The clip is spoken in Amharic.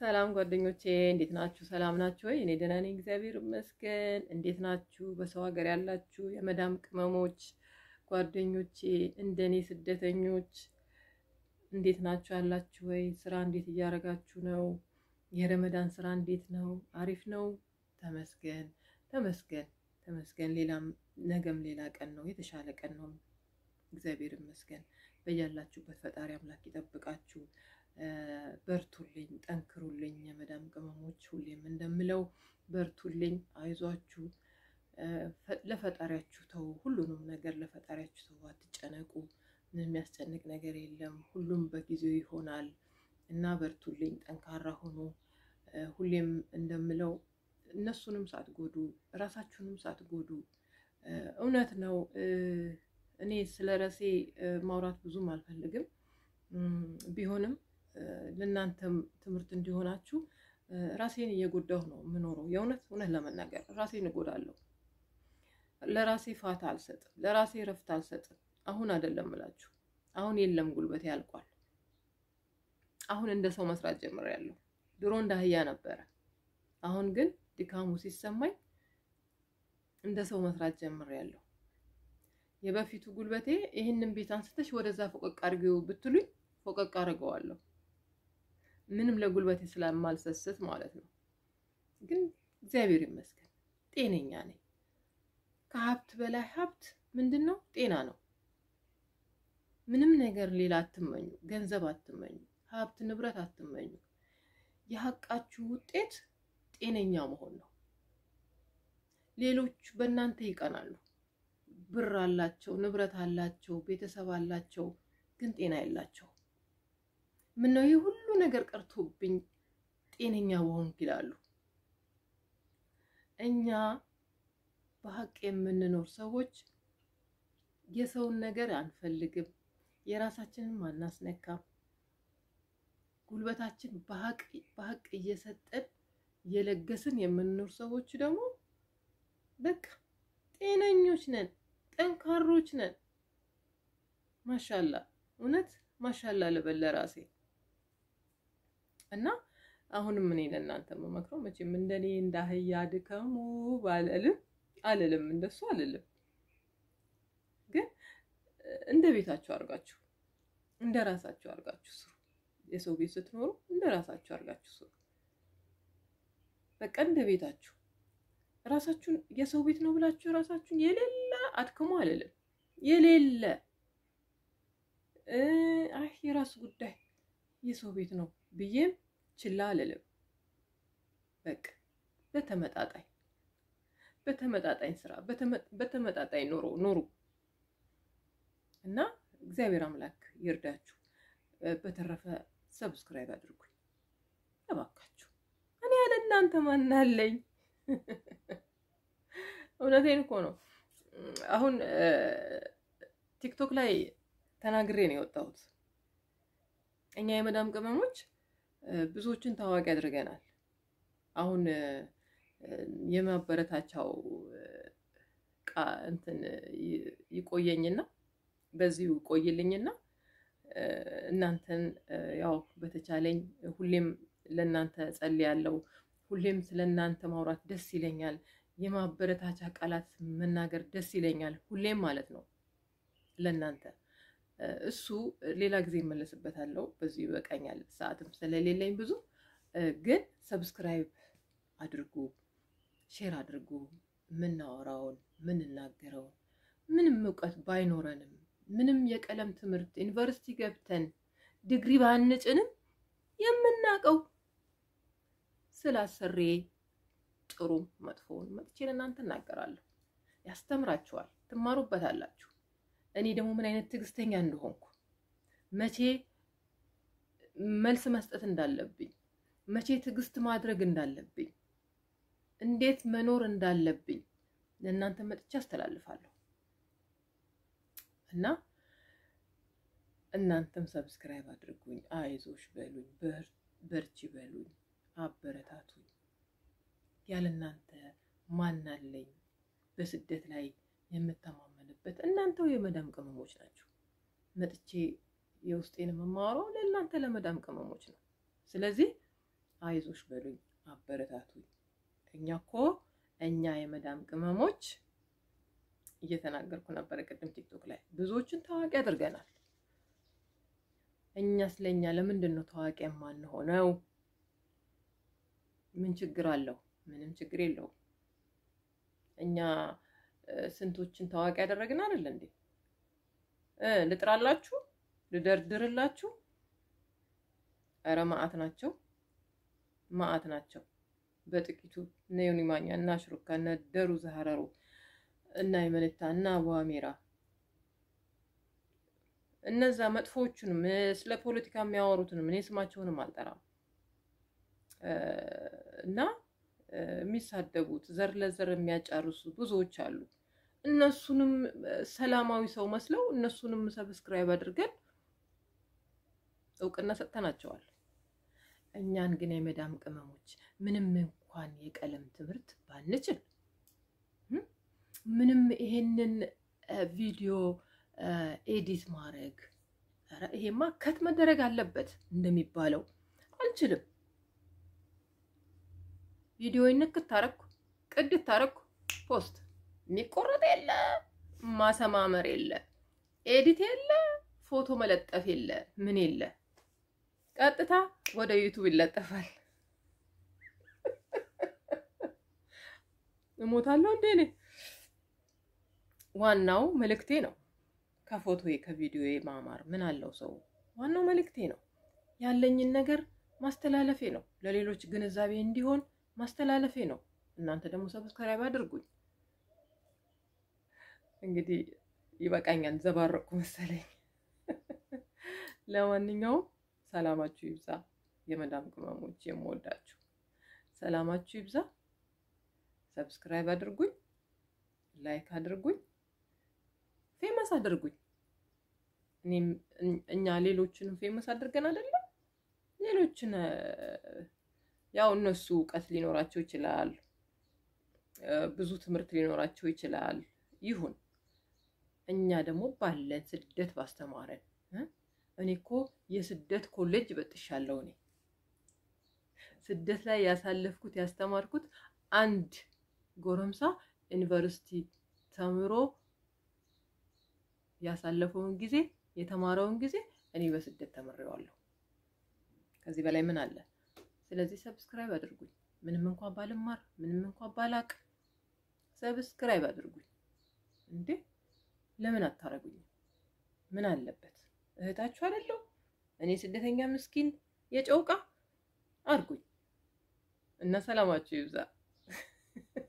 ሰላም ጓደኞቼ እንዴት ናችሁ? ሰላም ናችሁ ወይ? እኔ ደህና ነኝ፣ እግዚአብሔር ይመስገን። እንዴት ናችሁ? በሰው ሀገር ያላችሁ የመዳም ቅመሞች ጓደኞቼ፣ እንደኔ ስደተኞች እንዴት ናችሁ? ያላችሁ ወይ? ስራ እንዴት እያደረጋችሁ ነው? የረመዳን ስራ እንዴት ነው? አሪፍ ነው? ተመስገን ተመስገን ተመስገን። ሌላም ነገም ሌላ ቀን ነው፣ የተሻለ ቀን ነው። እግዚአብሔር ይመስገን። በያላችሁበት ፈጣሪ አምላክ ይጠብቃችሁ። በርቱልኝ፣ ጠንክሩልኝ የመዳም ቅመሞች። ሁሌም እንደምለው በርቱልኝ፣ አይዟችሁ፣ ለፈጣሪያችሁ ተው፣ ሁሉንም ነገር ለፈጣሪያችሁ ተው፣ አትጨነቁ። ምን የሚያስጨንቅ ነገር የለም፣ ሁሉም በጊዜው ይሆናል እና በርቱልኝ፣ ጠንካራ ሆኖ ሁሌም እንደምለው እነሱንም ሳትጎዱ እራሳችሁንም ሳትጎዱ እውነት ነው። እኔ ስለ ራሴ ማውራት ብዙም አልፈልግም ቢሆንም ለእናንተም ትምህርት እንዲሆናችሁ ራሴን እየጎዳሁ ነው የምኖረው። የእውነት እውነት ለመናገር ራሴን እጎዳለሁ። ለራሴ ፋታ አልሰጥም፣ ለራሴ ረፍት አልሰጥም። አሁን አይደለም እላችሁ፣ አሁን የለም ጉልበቴ ያልቋል። አሁን እንደ ሰው መስራት ጀምሬያለሁ። ድሮ እንደ አህያ ነበረ። አሁን ግን ድካሙ ሲሰማኝ እንደ ሰው መስራት ጀምሬያለሁ። የበፊቱ ጉልበቴ ይህንን ቤት አንስተሽ ወደዛ ፎቀቅ አድርጊው ብትሉኝ ፎቀቅ አድርገዋለሁ። ምንም ለጉልበቴ ስለማልሰስት ማለት ነው። ግን እግዚአብሔር ይመስገን ጤነኛ ነኝ። ከሀብት በላይ ሀብት ምንድን ነው? ጤና ነው። ምንም ነገር ሌላ አትመኙ፣ ገንዘብ አትመኙ፣ ሀብት ንብረት አትመኙ። የሀቃችሁ ውጤት ጤነኛ መሆን ነው። ሌሎች በእናንተ ይቀናሉ። ብር አላቸው፣ ንብረት አላቸው፣ ቤተሰብ አላቸው፣ ግን ጤና የላቸው። ምነው ይህ ሁሉ ነገር ቀርቶብኝ ጤነኛ በሆንኩ ይላሉ። እኛ በሀቅ የምንኖር ሰዎች የሰውን ነገር አንፈልግም፣ የራሳችንን አናስነካም። ጉልበታችን በሀቅ እየሰጠን እየለገስን የምንኖር ሰዎች ደግሞ በቃ ጤነኞች ነን፣ ጠንካሮች ነን። ማሻላ እውነት ማሻላ ልበል ለራሴ እና አሁንም እኔ ለእናንተ የምመክረው መቼም እንደኔ እንደ አህያ ድከሙ ባልልም አልልም፣ እንደሱ አልልም። ግን እንደ ቤታችሁ አድርጋችሁ እንደ ራሳችሁ አድርጋችሁ ስሩ። የሰው ቤት ስትኖሩ እንደ ራሳችሁ አድርጋችሁ ስሩ። በቃ እንደ ቤታችሁ ራሳችሁን የሰው ቤት ነው ብላችሁ ራሳችሁን የሌለ አድክሙ አልልም። የሌለ አይ የራሱ ጉዳይ የሰው ቤት ነው ብዬም ችላ አልልም። በቃ በተመጣጣኝ በተመጣጣኝ ስራ በተመጣጣኝ ኑሮ ኑሩ እና እግዚአብሔር አምላክ ይርዳችሁ። በተረፈ ሰብስክራይብ አድርጉኝ እባካችሁ። እኔ ያለ እናንተ ማናለኝ? እውነቴን እኮ ነው። አሁን ቲክቶክ ላይ ተናግሬ ነው የወጣሁት። እኛ የመዳም ቅመሞች ብዙዎችን ታዋቂ አድርገናል። አሁን የማበረታቻው እንትን ይቆየኝና በዚሁ ይቆይልኝና እናንተን ያው በተቻለኝ ሁሌም ለእናንተ ጸልያለሁ። ሁሌም ስለ እናንተ ማውራት ደስ ይለኛል። የማበረታቻ ቃላት መናገር ደስ ይለኛል። ሁሌም ማለት ነው ለእናንተ እሱ ሌላ ጊዜ እመለስበታለሁ። በዚሁ ይበቃኛል፣ ሰዓትም ስለሌለኝ ብዙ። ግን ሰብስክራይብ አድርጉ፣ ሼር አድርጉ። የምናወራውን የምንናገረውን ምንም እውቀት ባይኖረንም ምንም የቀለም ትምህርት ዩኒቨርሲቲ ገብተን ዲግሪ ባንጭንም የምናውቀው ስላሰሬ ጥሩ መጥፎውን መጥቼ ለእናንተ እናገራለሁ። ያስተምራችኋል፣ ትማሩበታላችሁ። እኔ ደግሞ ምን አይነት ትዕግስተኛ እንደሆንኩ መቼ መልስ መስጠት እንዳለብኝ፣ መቼ ትዕግስት ማድረግ እንዳለብኝ፣ እንዴት መኖር እንዳለብኝ ለእናንተ መጥቼ አስተላልፋለሁ እና እናንተም ሰብስክራይብ አድርጉኝ፣ አይዞሽ በሉኝ፣ በርቺ በሉኝ፣ አበረታቱኝ። ያለ እናንተ ማናለኝ? በስደት ላይ የምተማመንበት እናንተው የመዳም ቅመሞች ናቸው። መጥቼ የውስጤን የምማወራው ለእናንተ ለመዳም ቅመሞች ነው። ስለዚህ አይዞሽ በሉኝ፣ አበረታቱኝ። እኛ እኮ እኛ የመዳም ቅመሞች እየተናገርኩ ነበረ ቅድም ቲክቶክ ላይ ብዙዎችን ታዋቂ አድርገናል። እኛ ስለኛ ለምንድን ነው ታዋቂ የማንሆነው? ምን ችግር አለው? ምንም ችግር የለውም። እኛ ስንቶችን ታዋቂ ያደረግን አይደል እንዴ? ልጥራላችሁ፣ ልደርድርላችሁ። ኧረ መዓት ናቸው፣ መዓት ናቸው። በጥቂቱ እነ ዮኒ ማኛ እና ሽሩካ እነ ደሩ ዘሀረሩ እና የመልታ እና አቡአሜራ እነዛ መጥፎዎቹንም ስለ ፖለቲካ የሚያወሩትንም እኔ ስማቸውንም አልጠራም እና የሚሳደቡት ዘር ለዘር የሚያጫርሱ ብዙዎች አሉ። እነሱንም ሰላማዊ ሰው መስለው እነሱንም ሰብስክራይብ አድርገን እውቅና ሰጥተናቸዋል። እኛን ግን የመዳም ቅመሞች ምንም እንኳን የቀለም ትምህርት ባንችል ምንም ይሄንን ቪዲዮ ኤዲት ማድረግ ይሄማ ከት መደረግ አለበት እንደሚባለው አልችልም። ቪዲዮ ንክት ታረኩ ቅድት ታረኩ ፖስት የሚቆረጥ የለ ማሰማመር የለ ኤዲት የለ ፎቶ መለጠፍ የለ ምን የለ ቀጥታ ወደ ዩቱብ ይለጠፋል። እሞታለሁ እንዴ እኔ? ዋናው መልእክቴ ነው። ከፎቶዬ ከቪዲዮዬ ማማር ምን አለው ሰው? ዋናው መልእክቴ ነው። ያለኝን ነገር ማስተላለፌ ነው። ለሌሎች ግንዛቤ እንዲሆን ማስተላለፌ ነው። እናንተ ደግሞ ሰብስክራይብ አድርጉኝ። እንግዲህ ይበቃኛል፣ ዘባረቅኩ መሰለኝ። ለማንኛውም ሰላማችሁ ይብዛ። የመዳም ቅመሞች የምወዳችሁ ሰላማችሁ ይብዛ። ሰብስክራይብ አድርጉኝ፣ ላይክ አድርጉኝ፣ ፌመስ አድርጉኝ። እኔም እኛ ሌሎችንም ፌመስ አድርገን አይደለም ሌሎችን ያው እነሱ እውቀት ሊኖራቸው ይችላል፣ ብዙ ትምህርት ሊኖራቸው ይችላል። ይሁን እኛ ደግሞ ባለን ስደት ባስተማረን እኔ እኮ የስደት ኮሌጅ በጥሻለሁ። እኔ ስደት ላይ ያሳለፍኩት ያስተማርኩት አንድ ጎረምሳ ዩኒቨርሲቲ ተምሮ ያሳለፈውን ጊዜ የተማረውን ጊዜ እኔ በስደት ተምሬዋለሁ። ከዚህ በላይ ምን አለ? ስለዚህ ሰብስክራይብ አድርጉኝ። ምንም እንኳን ባልማር ምንም እንኳን ባላቅ ሰብስክራይብ አድርጉኝ። እንዴ ለምን አታረጉኝ? ምን አለበት? እህታችሁ አይደለሁ እኔ ስደተኛ ምስኪን የጨውቃ አድርጉኝ እና ሰላማችሁ ይብዛ።